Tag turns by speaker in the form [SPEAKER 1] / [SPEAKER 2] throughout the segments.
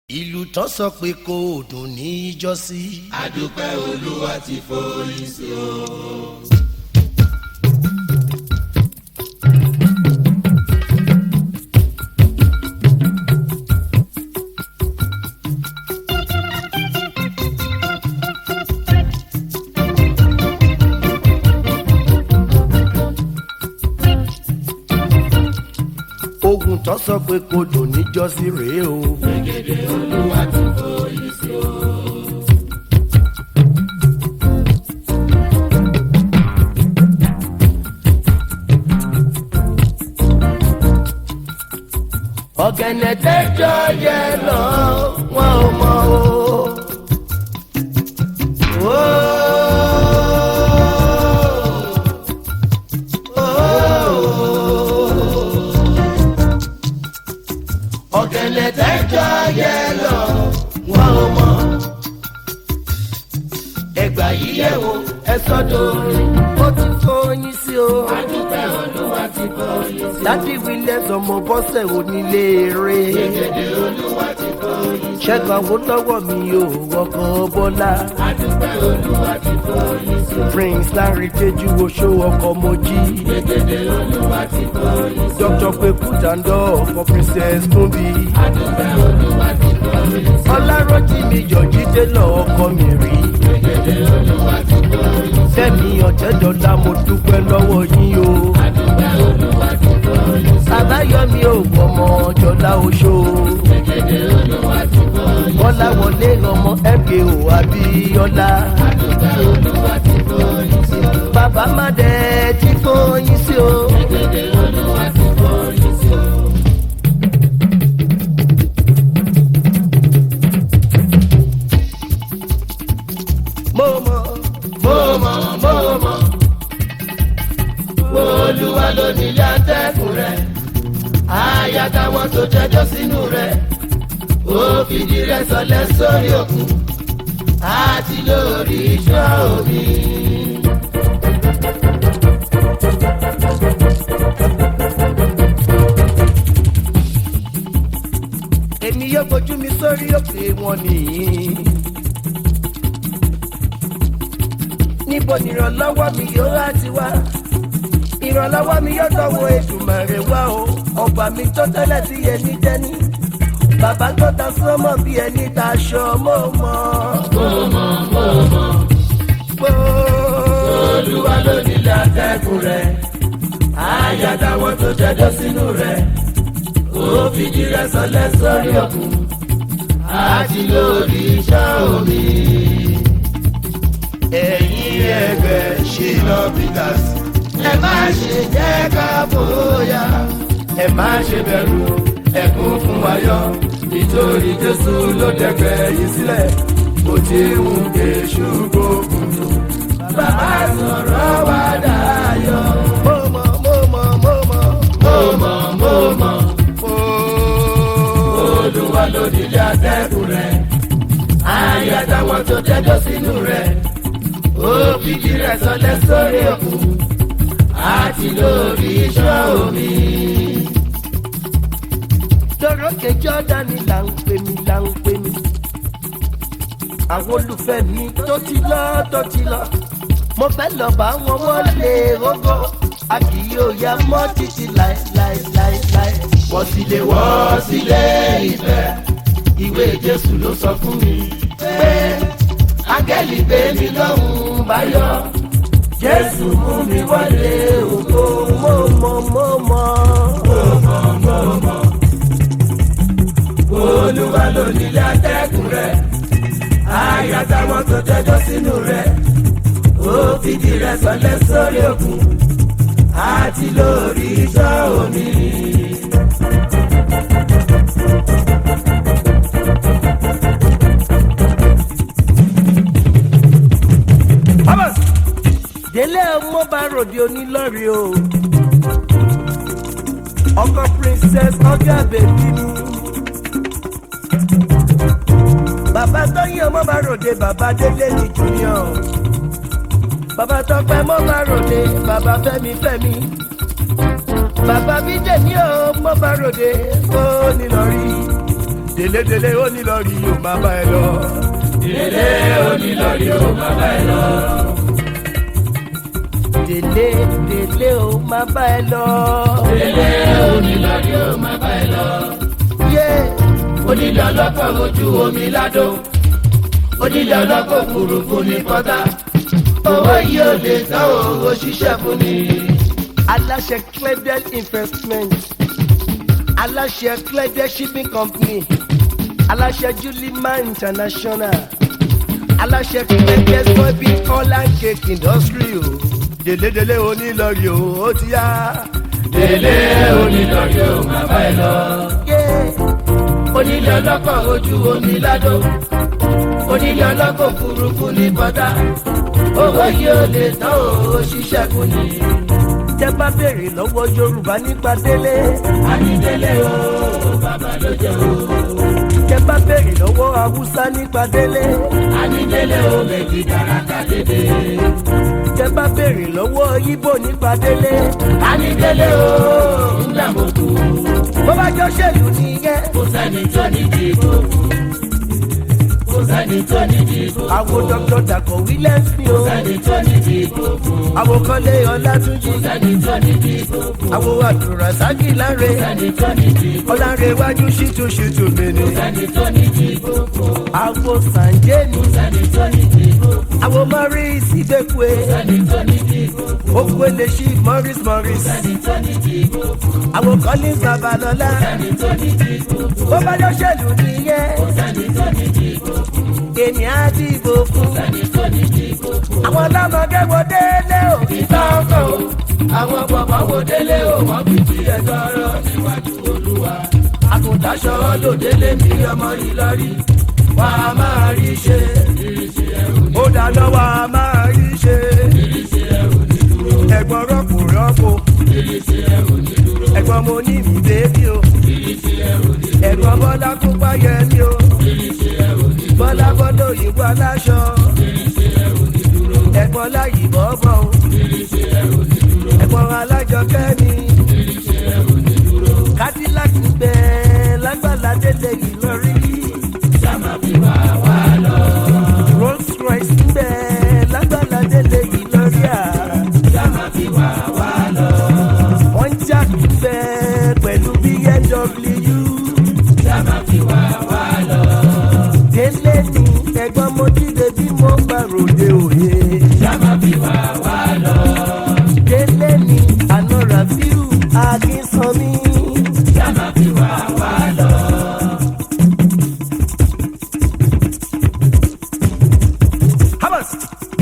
[SPEAKER 1] ìlú tán sọ pé kò dùn ní ìjọsí.
[SPEAKER 2] àdúpẹ́ olúwa ti forí sí o.
[SPEAKER 1] ogun tán sọ pé kò dùn ní ìjọsí rèé o.
[SPEAKER 2] gbẹ̀gẹ̀dẹ̀ olúwa ti forí sí o.
[SPEAKER 1] ọ̀gẹ̀nẹ̀ tẹ́jọ́ yẹ lọ wọn ò mọ o. Ó. ọ̀gẹ̀nẹ̀ tẹ́jọ́ yẹ lọ wọn ò mọ. ẹgbà yìí yẹ̀ wò ẹ sọ́dọ̀ orin ó ti fọyín sí o.
[SPEAKER 2] àdúpẹ́ olúwa ti forí sí o.
[SPEAKER 1] dádì williams ọmọ bọ́sẹ̀ onílé eré.
[SPEAKER 2] gbẹ̀gẹ̀dẹ̀ olúwa ti forí sí o.
[SPEAKER 1] ṣẹ́gun awólọ́wọ̀ mi ò wọkọ̀ bọ́lá.
[SPEAKER 2] àdúpẹ́ olúwa ti forí sí o.
[SPEAKER 1] prince larry teju oṣó ọkọ̀ mojí.
[SPEAKER 2] gbẹ̀gẹ̀dẹ̀ olúwa ti forí sí o.
[SPEAKER 1] dr peku dandọ for princess tumbi.
[SPEAKER 2] àdúpẹ́ olúwa ti forí sí o.
[SPEAKER 1] ọlárọ́jì mi yọ̀jí délọ̀ ọkọ mi rí.
[SPEAKER 2] gbẹ̀gẹ̀dẹ̀ olúwa ti forí sí o.
[SPEAKER 1] fẹ́mi ọ̀jẹ̀dọ̀lá mo dúpẹ́ lọ́wọ́ yín o.
[SPEAKER 2] àdúpẹ́ olúwa ti forí sí o.
[SPEAKER 1] àbáyọ̀mí ò gbọ́mọ jọlá oṣó.
[SPEAKER 2] gbẹ̀gẹ̀dẹ̀ olúwa ti forí sí o.
[SPEAKER 1] bọ́lá wọlé ọmọ mko abíọ́lá.
[SPEAKER 2] àdúpẹ́ olúwa ti forí sí o.
[SPEAKER 1] bàbá má dẹ̀ tí fóyín sí o.
[SPEAKER 2] gbẹ̀gẹ̀dẹ̀ olúwa ti forí sí o.
[SPEAKER 1] mo mọ̀
[SPEAKER 2] mo mọ̀ mo mọ̀ olúwa ló nílé atẹ́kùn rẹ̀ àyà táwọn tó jẹjọ́ sínú rẹ̀ ó fìdí rẹ̀ sọlẹ̀ sórí òkun àti lórí iṣẹ́ omi.
[SPEAKER 1] èmi yóò fojú mi sórí òkè wọn nìyí. níbo nìrànlọ́wọ́ mi yóò láti wá ìrànlọ́wọ́ mi yóò tọwọ́ èdùmàrè wá o ọba mi tó tẹ́lẹ̀ sí ẹni dẹ́ni bàbá tó ta sọ́mọ́ bí ẹni ta aṣọ mọ́ mọ́.
[SPEAKER 2] mo mọ̀ mo mọ̀ olúwa ló nílé atẹ́kùn rẹ̀ àyà táwọn tó jẹjọ́ sínú rẹ̀ ó fìdí rẹ̀ sọlẹ̀ sórí òkun àti lórí iṣẹ́ omi.
[SPEAKER 1] ẹ̀yin ẹgbẹ́ ṣìnà peters
[SPEAKER 2] ẹ má ṣe jẹ́ ká bóyá ẹ má ṣe bẹ̀rù ẹkún fún ayọ̀ nítorí jésù ló dẹ̀gbẹ́ yìí sílẹ̀ kò tí ń ké ṣùgbọ́n tó bàbá sọ̀rọ̀ wá dayọ̀.
[SPEAKER 1] mo mọ̀ mo mọ̀ mo mọ̀
[SPEAKER 2] mo mọ̀ mo mọ̀
[SPEAKER 1] mo.
[SPEAKER 2] olúwa ló nílé atẹ́kùn rẹ̀ ayé àtàwọn tó tẹ́jọ́ sínú rẹ̀ ó fìdí rẹ̀ sọlẹ̀ sórí òkun àti lórí iṣẹ́ omi.
[SPEAKER 1] lórókè jọ́dánì là ń pè mí là ń pè mí. àwọn olùfẹ́ mi tó ti lọ tó ti lọ. mo fẹ́ lọ bá wọn wọlé rógó. a kì yóò ya mọ́ títí láéláéláéláé.
[SPEAKER 2] wọ́n sì lè wọ́ sílé ìfẹ́ ìwé jésù ló sọ fún mi pé áńgẹ́lì gbé mi lọ́hùn báyọ̀ jésù mú mi wọlé ògo
[SPEAKER 1] mo mọ mo mọ.
[SPEAKER 2] olúwa ló nílé atẹ́kùn rẹ̀ àyà táwọn tó tẹ́jọ́ sínú rẹ̀ ó fìdí rẹ̀ sọlẹ̀ sórí òkun àti lórí iṣẹ́ omi.
[SPEAKER 1] délé ọmọ bá ròde onílọ́rí o. ọkọ princess ọgá bèbí mi. bàbá tóyìn ọmọ bá ròde bàbá délé ní junior. bàbá tọpẹ mọ bá ròde bàbá fẹmi fẹmi. bàbá mi dè ní ọmọ bá ròde ó nílọrí. délédélé ó ní lọ rí yóò máa bá ẹ lọ.
[SPEAKER 2] délé onílọ́rí ó bàbá ẹ lọ.
[SPEAKER 1] délé délé ó máa bá ẹ lọ.
[SPEAKER 2] délé onílọ́rí ó bàbá ẹ lọ.
[SPEAKER 1] yé
[SPEAKER 2] onílé ọlọ́kọ̀ ojú omi ládò onílé ọlọ́kọ̀ òfurufú ní kọ́tà owó yìí ò lè tán owó ṣiṣẹ́ fún ni.
[SPEAKER 1] aláṣẹ cledel investment aláṣẹ cledel shipping company aláṣẹ julima international aláṣẹ cledel soybean oil and cake industry o délédélé onílọrí o ó ti yá.
[SPEAKER 2] délé onílọ́rí ó bàbá ẹ lọ.
[SPEAKER 1] yé
[SPEAKER 2] onílé ọlọ́kọ̀ ojú omi ládò onílé ọlọ́kọ̀ òfurufú ní kọ́tà owó yìí ò lè tán owó ṣiṣẹ́ fún ni.
[SPEAKER 1] tẹ́ bá béèrè lọ́wọ́ yorùbá nípa délé
[SPEAKER 2] ànídélé o bàbá ló jẹ́ o.
[SPEAKER 1] tẹ́ bá béèrè lọ́wọ́ haúsá nípa délé
[SPEAKER 2] ànídélé o méjì dáradá dédé.
[SPEAKER 1] tẹ́ bá béèrè lọ́wọ́ ibo nípa délé
[SPEAKER 2] ànídélé o ńlá mo kú.
[SPEAKER 1] bó bá jọ ṣèlú nìyẹn.
[SPEAKER 2] kò sẹ́ni tó ní dìbò kò sẹ́ni tó ní dìbò
[SPEAKER 1] àwọn dr dàkọ̀ williams ni o
[SPEAKER 2] sẹ́ni tó ní dìbò
[SPEAKER 1] àwọn kọ́lé ọlátúnjì
[SPEAKER 2] sẹ́ni tó ní dìbò
[SPEAKER 1] àwọn àdùràsákì láre
[SPEAKER 2] sẹ́ni tó ní dìbò
[SPEAKER 1] ọlárẹ̀wájú ṣìtú ṣìtú mẹ́ni
[SPEAKER 2] sẹ́ni tó ní dìbò
[SPEAKER 1] àwọn sànjẹ́ni
[SPEAKER 2] sẹ́ni tó ní dìbò
[SPEAKER 1] àwọn morris ìgbẹ́kùé
[SPEAKER 2] sẹ́ni tó ní dìbò
[SPEAKER 1] okwele chief morris morris
[SPEAKER 2] sẹ́ni tó ní dìbò
[SPEAKER 1] àwọn collins babalọ́lá
[SPEAKER 2] sẹ́ni tó ní dìbò
[SPEAKER 1] bó bá jọ ṣèlú nìyẹn
[SPEAKER 2] sẹ́ni tó ní dìbò
[SPEAKER 1] èmi á dìbò fún
[SPEAKER 2] sẹ́ni tó ní dìbò.
[SPEAKER 1] àwọn ọlọ́mọdé wo délé o
[SPEAKER 2] ìtọ́kọ̀ o àwọn bọ̀bọ̀ wo délé o wọ́n fi ti ẹ̀tọ́ ọ̀rọ̀ níwájú olúwa. àgùntàṣọ lòdélé mi ọmọ ìlọrí wà á máa rí ṣe. ìrìnsì ẹ̀rù
[SPEAKER 1] ó dáná wa máa rí ṣe
[SPEAKER 2] ìrìnsì ẹ̀rù ní dúró.
[SPEAKER 1] ẹ̀gbọ́n rọ́pò rọ́pò
[SPEAKER 2] ìrìnsì ẹ̀rù ní dúró.
[SPEAKER 1] ẹ̀gbọ́n mo ní mi bébí o
[SPEAKER 2] ìrìnsì ẹ̀rù ní dúró.
[SPEAKER 1] ẹ̀gbọ́n bọ́lá kó páyẹ mi o
[SPEAKER 2] ìrìnsì ẹ̀rù ní dúró.
[SPEAKER 1] bọ́lá bọ́lá òyìnbó aláṣọ
[SPEAKER 2] ìrìnsì ẹ̀rù ní dúró.
[SPEAKER 1] ẹ̀gbọ́n láyì bọ́bọ̀ o
[SPEAKER 2] ìrìnsì ẹ̀rù ní dúró.
[SPEAKER 1] ẹ̀gbọ́n alájọ kẹ́mi
[SPEAKER 2] ìrìnsì ẹ̀rù ní dúró.
[SPEAKER 1] cadillac ń bẹ lágbàlá délé ìlọrí
[SPEAKER 2] sáma fi wá wá lọ.
[SPEAKER 1] rolls royce ń bẹ lágbàlá délé ìlọrí à
[SPEAKER 2] sáma fi wá wá lọ.
[SPEAKER 1] pontiac ń bẹ pẹ̀lú bmw
[SPEAKER 2] sáma fi wá wá lọ.
[SPEAKER 1] délé ní ẹ̀gbọ́n mo dìde bí mo gbà ròde òye
[SPEAKER 2] sáma fi wá wá lọ.
[SPEAKER 1] délé ní àná rafiu akínsanmi.
[SPEAKER 2] sáma fi wá wá lọ.
[SPEAKER 1] Hamas.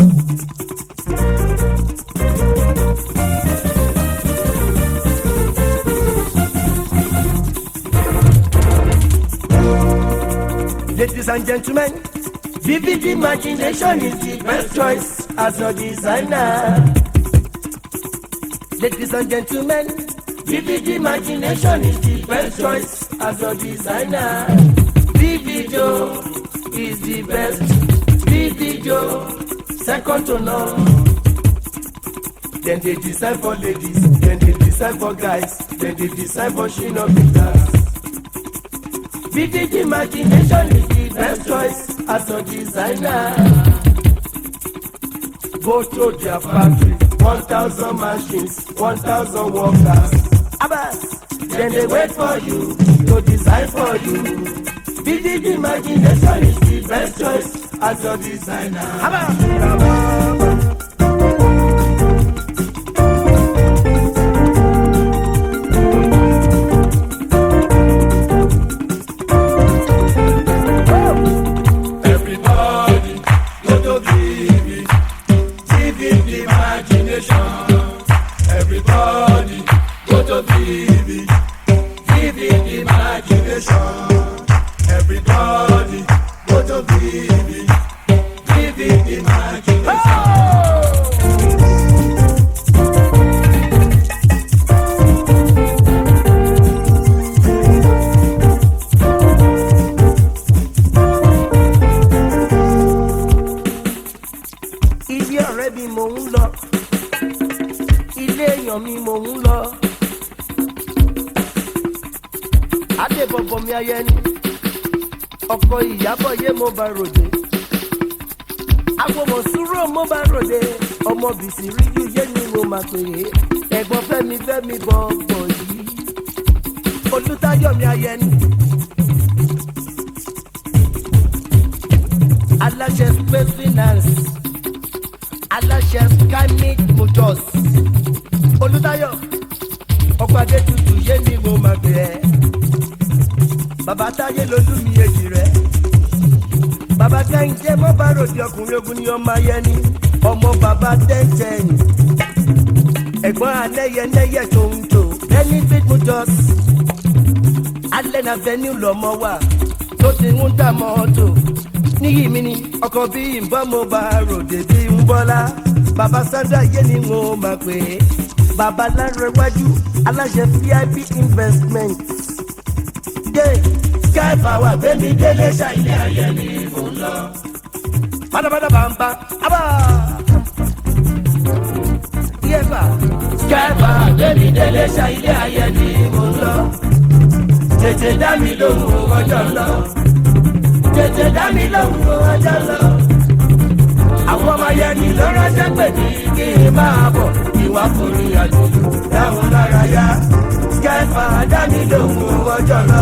[SPEAKER 1] Ladies and gentlemen, vivid imagination is the best choice as your designer. Ladies and gentlemen, vivid imagination is the best choice as your designer. Vivido is the best. Vivido, second to none. Then they design for ladies, then they design for guys, then they design for Shino Peters. Vivid imagination is the best choice as a designer. Go to their factory, 1,000 machines, 1,000 workers. Abbas, then they wait for you to design for you. Vivid imagination is the best choice as a designer. Abbas.
[SPEAKER 2] Everybody, go to Vivi, Vivi imagination. Everybody, go to Vivi, Vivi imagination. Everybody, go to Vivi, Vivi imagination.
[SPEAKER 1] ilé ọ̀rẹ́ mi mò ń lọ ilé èèyàn mi mò ń lọ adébọ̀bọ̀ mi ayẹni ọkọ ìyàbọ̀ yé mo bá ròde agbọmọ sùúrù mo bá ròde ọmọ bìsì ríjú yé ni mo máa pè é ẹ̀gbọ́n fẹ́mi fẹ́mi bọ̀ bọ̀ yìí olùtayọ̀mí ayẹni aláṣẹ space finance aláṣẹ skymic motors olùtayọ̀ ọkọ̀ adé tutù yé ni mo máa pè é bàbá táyé lolú mi èjì rẹ̀ bàbá kẹ́hìndé mọ́ bá ròde ọkùnrin ogun ni ọmọ ayẹni ọmọ bàbá tẹ́ntẹ́n ẹ̀gbọ́n alẹ́yẹlẹ́yẹ tó ń tò ẹni big motors alẹ́ náà venue lọ́mọ wà tó ti ń dà mọ́tò níyì mi ni ọkọ̀ bí ìbọn mo bá ròde bí ń bọ́lá bàbá sandra yé ni mo máa pè é bàbá lárẹ̀wájú aláṣẹ vip investment dé sky power gbẹmí délé ṣàìlẹ ayé ni mò ń lọ. pátápátá bá ń bá abá. yẹ́pà sky power gbẹmí délé ṣàìlẹ ayé ni mò ń lọ. tètè dá mi lóhùn ọjọ́ lọ. tètè dá mi lóhùn ọjọ́ lọ. àwọn ọmọ yẹn ni ló ránṣẹ́ pè ní kí n máa bọ̀ ìwà fún mi àjòjò dáhùn lára yá sky power dá mi lóhùn ọjọ́ lọ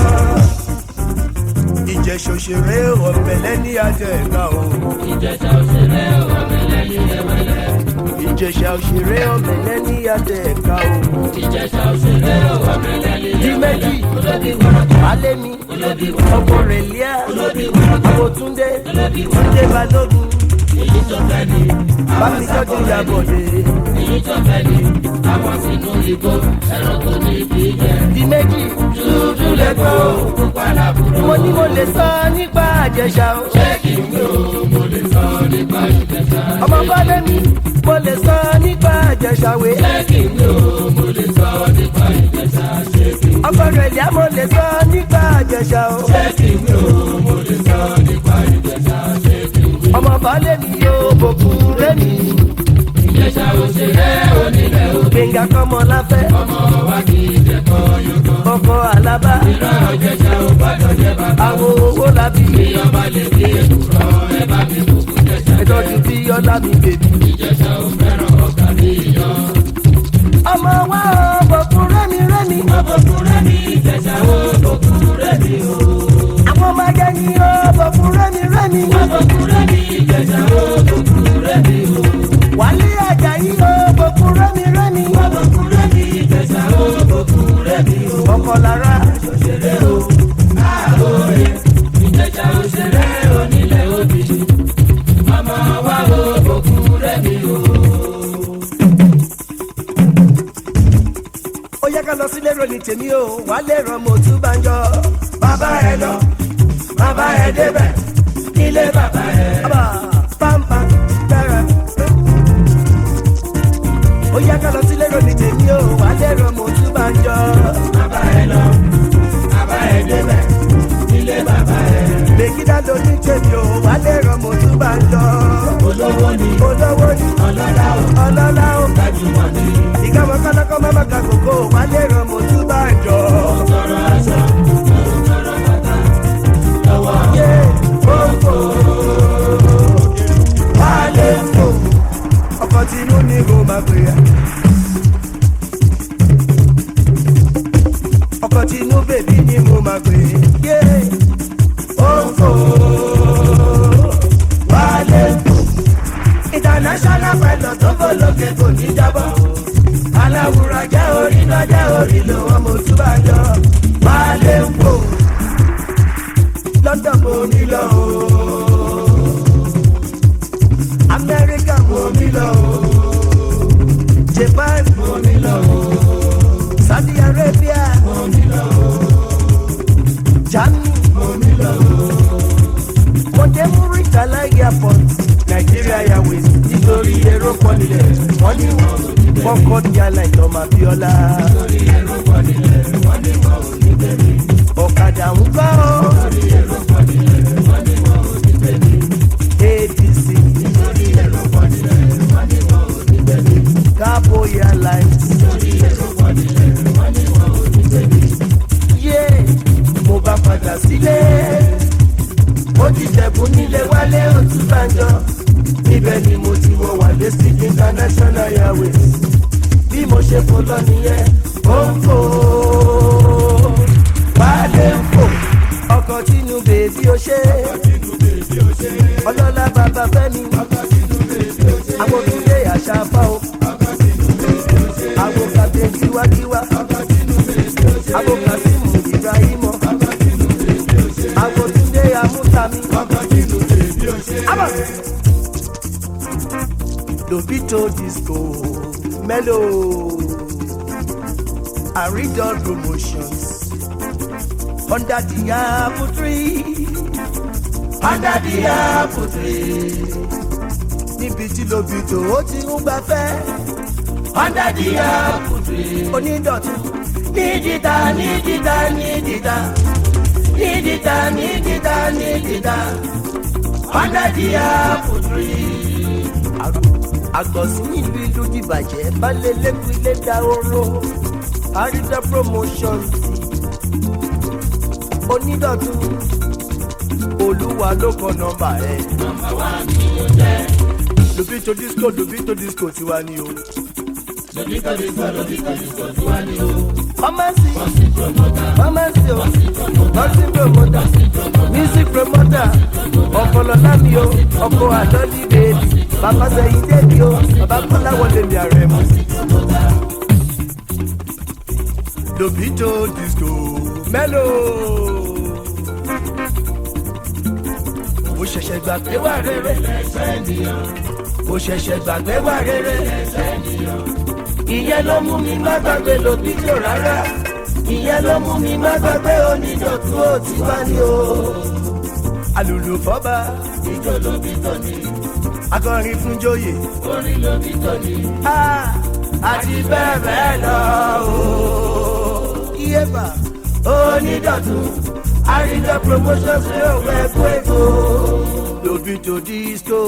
[SPEAKER 1] ìjẹ̀ṣà òṣèré ọ̀bẹ̀lẹ̀ ní adé ẹ̀ka o.
[SPEAKER 2] ìjẹ̀ṣà òṣèré ọ̀bẹ̀lẹ̀ ní ẹ̀wẹ̀lẹ̀.
[SPEAKER 1] ìjẹ̀ṣà òṣèré ọ̀bẹ̀lẹ̀ ní adé ẹ̀ka o.
[SPEAKER 2] ìjẹ̀ṣà òṣèré ọ̀bẹ̀lẹ̀ ní
[SPEAKER 1] di méjì
[SPEAKER 2] olóbi wọ́rọ̀kọ̀
[SPEAKER 1] alẹ́ mi
[SPEAKER 2] olóbi wọ́rọ̀kọ̀
[SPEAKER 1] ọkọ rẹ̀ líà
[SPEAKER 2] olóbi wọ́rọ̀kọ̀
[SPEAKER 1] àbòtúndé túndé balógun
[SPEAKER 2] èyí tó fẹ́ ni
[SPEAKER 1] bámi tọ́jú ìyàbọ̀dé.
[SPEAKER 2] èyí tó fẹ́ ni àwọn sínú igbó ẹ̀rọ tó ní ibi jẹ.
[SPEAKER 1] di méjì
[SPEAKER 2] dúdú lẹ́kọ̀ọ́ pupa làbúrò.
[SPEAKER 1] mo ní mo lè sọ nípa àjẹsà o.
[SPEAKER 2] ṣé kí n gbé o mo lè sọ nípa ìjẹ̀ṣà.
[SPEAKER 1] ọmọ balẹ̀ mi mo lè sọ nípa àjẹsà wé.
[SPEAKER 2] ṣé kí n gbé o mo lè sọ nípa ìjẹ̀ṣà. ṣé kí n
[SPEAKER 1] ọkọ rẹ̀ líà mo lè sọ nípa àjẹsà o.
[SPEAKER 2] ṣé kí n gbé o mo lè sọ nípa ìjẹ̀ṣà. ṣé kí n gbé
[SPEAKER 1] ọmọ balẹ̀ mi yóò bòkú rẹ̀ mi.
[SPEAKER 2] ìjẹ̀ṣà òṣèré onílẹ̀ o.
[SPEAKER 1] gbẹ̀ngà kọ́mọ láfẹ́
[SPEAKER 2] ọmọ wa kì í jẹ̀kọ́ yọkọ.
[SPEAKER 1] ọkọ àlábá
[SPEAKER 2] ìran ìjẹ̀ṣà ò gbọ́dọ̀ jẹ́ bàbá.
[SPEAKER 1] àwọn owó làbí
[SPEAKER 2] ìyọba lè fi èkùrọ́ ẹ bá mi kúkú jẹ̀ṣà.
[SPEAKER 1] ìtọ́jú tí ọlá mi bèbí.
[SPEAKER 2] ìjẹ̀ṣà ò fẹ́ràn ọkà ní iyán.
[SPEAKER 1] ọmọ wa ò bòkú rẹ́mi rẹ́mi.
[SPEAKER 2] ọbọ̀kúnrẹ́ ní ìjẹ̀ṣà ò bọ̀kúnrẹ́ ní o.
[SPEAKER 1] àwọn ọmọ agẹni ò bòkú rẹ́mi rẹ́mi.
[SPEAKER 2] ọbọ̀kúnrẹ́ ní ìjẹ̀ṣà ò bọ̀kúnrẹ́ ní o.
[SPEAKER 1] wálé àjàyí ò bòkú rẹ́mi rẹ́mi.
[SPEAKER 2] ọbọ̀kúnrẹ́ ní ìjẹ̀ṣà ò bọ̀kúnrẹ́ ní o.
[SPEAKER 1] ọkọ lára
[SPEAKER 2] ṣeré o àhóyè ìjẹ̀ṣà òṣèré onílẹ̀ òbí. ọmọ wa ò bọ̀kúnrẹ́ ní o.
[SPEAKER 1] ó yẹ ká lọ sílé ròyìn tèmi o wálé ràn mo tún bá ń jọ.
[SPEAKER 2] bàbá ẹ lọ bàbá ẹ débẹ̀ nílé bàbá ẹ.
[SPEAKER 1] Aba, pampa, dára. ó yẹ ká lọ sílé ròyìn tèmi o wálé ràn mo tún bá ń jọ.
[SPEAKER 2] bàbá ẹ lọ bàbá ẹ débẹ̀ nílé bàbá ẹ.
[SPEAKER 1] Mèkídá ló ní tèmi o, wà lè ràn mo tún bá ń jọ.
[SPEAKER 2] olówó ni
[SPEAKER 1] Olówó ni
[SPEAKER 2] ọlọ́lá ò
[SPEAKER 1] ọlọ́lá ó ga.
[SPEAKER 2] gbajúmọ̀ ni
[SPEAKER 1] Ìkàwé kọ́lọ́kọ́ má má ga kókó, wà lè ràn mo tún bá ń jọ.
[SPEAKER 2] tọrọ aṣọ tọrọ bàtà lọ́wọ́
[SPEAKER 1] Yé kókó. Wà lè fò. Ọkọ̀ tinú ni mo máa pè é. Ọkọ̀ tinú bèbí ni mo máa pè é. Yé kókó. Wà lè fò. international pilot tó fò lókè kò ní jábọ́. aláwùrọ̀ jẹ́ orí náà jẹ́ orí ló wọ́n mo tún bá jọ. máa lè ń fò london mo ní lọ o. amẹ́ríkà mo ní lọ o. japan mo ní lọ o. saudi arabia mo ní lọ o. germany mo ní lọ o. mo dé muritala airport nigeria airways nítorí èrò pọ̀ nílẹ̀ wọ́n ní kọ́kọ́ ní aláìsàn máa bí ọlá. ọ̀kadà ń gbọ́ adc cabo airlines yé mo bá padà sílé wálé òtúbàjọ níbẹ̀ ni mo ti wọ wálé stick international airways bí mo ṣe fò lọ nìyẹn ó ń fò wálé ń fò ọkọ̀ tínú bèbí ó ṣe ọlọ́lá bàbá fẹ́mi àwọn òkúlé àṣà fá o àwọn kàdé kíwákíwá àwọn kàsímù ibrahim àwọn túndé amútami. lobito disco mellow aridol promotions under the apple tree under the apple tree níbi tí lobito ó ti ń gbafẹ́ under the apple tree onídọ̀tún nídìíta nídìíta nídìíta nídìíta nídìíta nídìíta under the apple tree. àgbọ̀sí ìlú ìlú dìbàjẹ́ balẹ̀ lẹ́kùn ilé dahoro àrídà promotions onídọ̀tún olúwa ló kọ nọmba ẹ. nọmba wa ni mo jẹ. lobito disco lobito disco tiwa ni o.
[SPEAKER 2] lobito disco lobito disco tiwa ni o.
[SPEAKER 1] pharmacy
[SPEAKER 2] bọ́sì promoter
[SPEAKER 1] pharmacy o
[SPEAKER 2] bọ́sì promoter
[SPEAKER 1] nursing promoter music promoter ọ̀pọ̀lọ̀lá mi o ọkọ̀ àlọ́lí bèbí bàbá sẹ́yìn débi o bàbá kọ́lá wọlé mi ààrẹ mu. lobito disco mellow. mo ṣẹ̀ṣẹ̀ gbàgbé wà rere mo ṣẹ̀ṣẹ̀ gbàgbé wà rere ìyẹn ló mú mi má gbàgbé lobito rárá ìyẹn ló mú mi má gbàgbé onídọ̀tún ó ti wá ní o. alùlù fọ́ba
[SPEAKER 2] ijó lobito ni
[SPEAKER 1] akọrin fún joyè
[SPEAKER 2] orin lobito ni
[SPEAKER 1] Ah, àti bẹ́ẹ̀ bẹ́ẹ̀ lọ o. iyeba onídọ̀tún àrídọ̀ promotions ní òwe ẹ̀kọ́ èkó lobito disco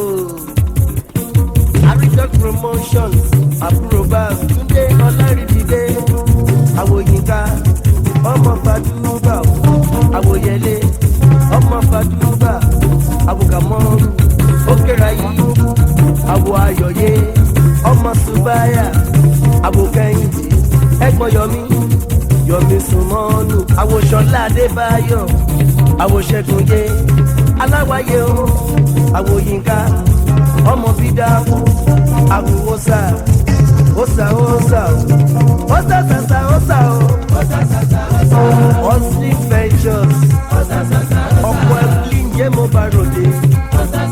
[SPEAKER 1] àrídọ̀ promotions àbúrò bá túndé ọlárìdídé àwòyínká ọmọ fàdúrà àwòyẹlé ọmọ fàdúrà àwòkàmọ́rù ókèrayí àwò ayọ̀yé ọmọ subaya àwòkẹ́yìndé ẹ̀gbọ́n yọmí yọmí sùnmọ́nù àwòṣọlá adébáyọ̀ àwòṣẹ́gunyé aláwáyé o àwòyínká ọmọ bídáwó àwòwòsà òsà òsà òsà sàsà òsà o hustling ventures ọ̀pọ̀ ẹ̀kúlí ń jẹ́ mo bá ròde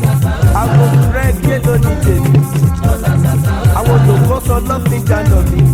[SPEAKER 1] àwọn rẹ̀ gbé lónìí tèmi àwọn olùkọ́sọ lọ́fíìn dáná mi